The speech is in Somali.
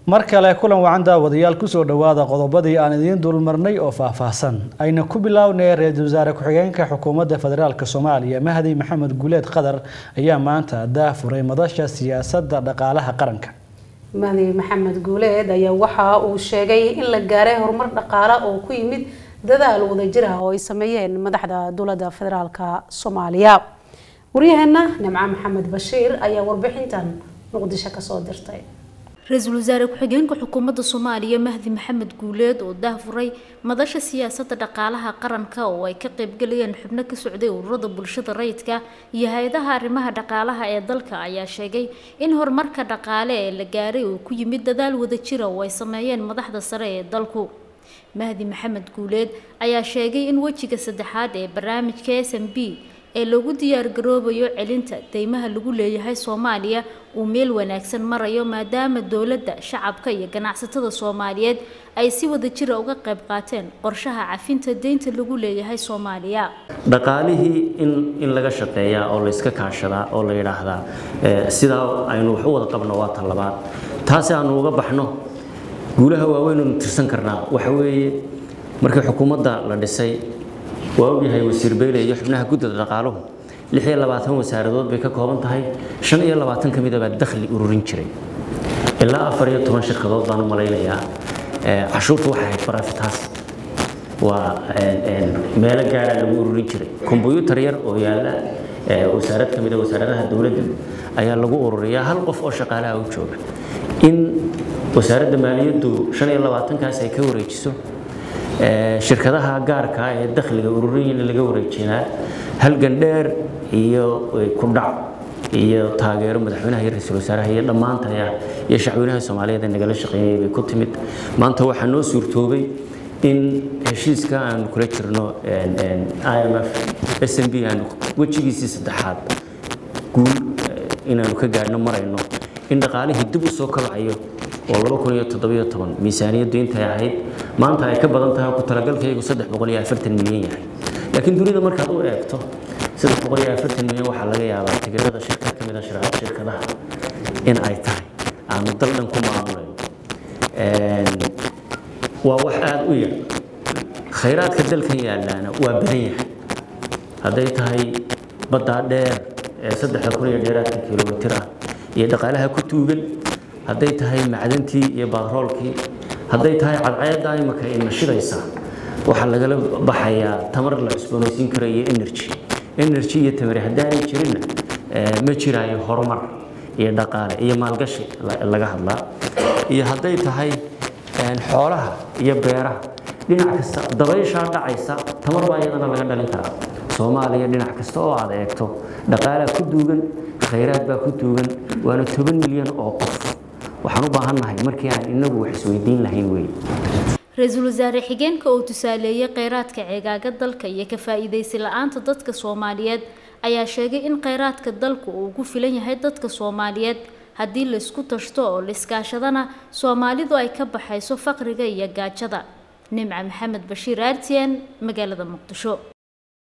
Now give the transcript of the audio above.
mar kale kulan wacan daawadayaal kusoo dhowaada qodobadii aan idiin dulmarnay oo faahfaahsan ayna ku bilownay ra-iisul wasaare ku-xigeenka xukuumadda federaalk soomaaliya mahdi maxamed guuleed qadar ayaa maanta daafuray madasha siyaasadda dhaqaalaha qaranka mahdi maxamed guuleed ayaa waxa uu sheegay in la gaaray horumar dhaqaale oo ku yimid dadaal wadajir ah oo ay sameeyeen madaxda dowladda federaalk soomaaliya waryaheena nimco maxamed bashiir ayaa warbixintan muqdisho kasoo dirtay ra-iisul wasaare ku-xigeenka xukuumadda soomaaliya mahdi maxamed guuleed oo daafuray madasha siyaasadda dhaqaalaha qaranka oo ay ka qaybgalayeen xubno ka socday ururada bulshada rayidka iyo hay-adaha arrimaha dhaqaalaha ee dalka ayaa sheegay in horumarka dhaqaale ee la gaaray uu ku yimid dadaal wadajira oo ay sameeyeen madaxda sare ee dalku mahdi maxamed guuleed ayaa sheegay in wejiga saddexaad ee barnaamijka s m b ee lagu diyaargaroobayo celinta deymaha lagu leeyahay soomaaliya uu meel wanaagsan marayo maadaama dowladda shacabka iyo ganacsatada soomaaliyeed ay si wadajira uga qayb qaateen qorshaha cafinta deynta lagu leeyahay soomaaliya dhaqaalihii in in laga shaqeeyaa oo layska kaashadaa oo la yidhaahdaa sidaa aynu wax u wada qabno waa tan labaad taasi aanu uga baxno guulaha waaweynaynu tirsan karnaa waxa weeye markii xukuumadda la dhisay waa ogyahay wasiir beyle iyo xubnaha guddida dhaqaaluhu lix iyo labaatan wasaaradood bay ka kooban tahay shan iyo labaatan ka mida baa dakhli ururin jiray ilaa afar iyo toban shirkadood baan u malaynayaa cashuurta waxay ahayd barafitaas waa meelo gaaraa lagu ururin jiray kombyuutar yar oo yaalla wasaarad ka mida wasaaradaha dowladda ayaa lagu ururiyaa hal qof oo shaqaalaha u jooga in wasaaradda maaliyaddu shan iyo labaatankaas ay ka wareejiso shirkadaha gaarka ee dakhliga ururiyin laga wareejinaa halgan dheer iyo ku dhac iyo taageero madaxweynaha iyo ra-iisul wasaaraha iyo dhammaantaya iyo shacweynaha soomaaliyeed ee nagala shaqeeyay bay ku timid maanta waxaa noo suurtoobay in heshiiska aanu kula jirno i m f s m b aanu wejigiisii saddexaad guul inaanu ka gaadhno marayno in dhaqaalihii dib u soo kobcayo oo laba kun iyo toddobiyo toban miisaaniyaddu intay ahayd maanta ay ka badan tahay ku talagalkaygu saddex boqol iyo afartan milyan yahay laakiin dunida markaad u eegto saddex boqol iyo afartan milyan waxaa laga yaabaa tigirada shirkad ka mid a shirkadaha in ay tahay aanu dal dhan ku maamulayno waa wax aada u yar khayraadka dalkan yaalaana waa badan yahay hadday tahay baddaa dheer ee saddexda kun iyo dheeraadka kilomitir ah iyo dhaqaalaha ku tuugan hadday tahay macdantii iyo batroolkii hadday tahay cadceedda imaka ay nashidaysaa waxaa lagala baxayaa tamar la cusboonaysiin karo iyo energy energy iyo tamari haddaanay jirinna ma jiraayo horumar iyo dhaqaale iyo maalgashi laga hadlaa iyo hadday tahay xoolaha iyo beeraha dhinac kasta dabayshaa dhacaysa tamar baa iyadana laga dhalin karaa soomaaliya dhinac kasta oo aad eegto dhaqaalaa ku duugan khayraad baa ku duugan waana toban milyan oo qof waxaan u baahannahay markii aan inagu wax isweydiin lahayn wey ra-iisul wasaare xigeenka oo tusaaleeyay kheyraadka ceegaaga dalka iyo ka faa-iideysi la-aanta dadka soomaaliyeed ayaa sheegay in kheyraadka dalku uu ku filan yahay dadka soomaaliyeed haddii laysku tashto oo laiskaashadana soomaalidu ay ka baxayso faqriga iyo gaajada nimca maxamed bashiir aartiyan magaalada muqdisho